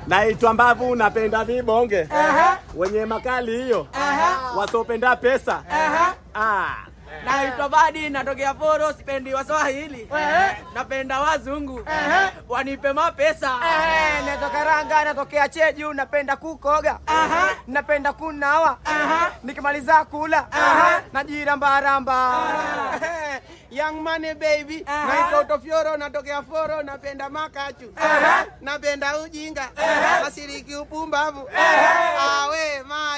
naitwa Mbavu, napenda vibonge wenye makali hiyo, wasopenda pesa ah. Naitwa Badi, natokea Foro, sipendi Waswahili, napenda wazungu wanipe mapesa. natoka Ranga, natokea Cheju, napenda kukoga, napenda kunawa, nikimaliza kula najirambaramba. Young money baby, naitwa Utofioro, natokea Foro, napenda makachu, napenda ujinga, nasiriki upumbavu. Awe ma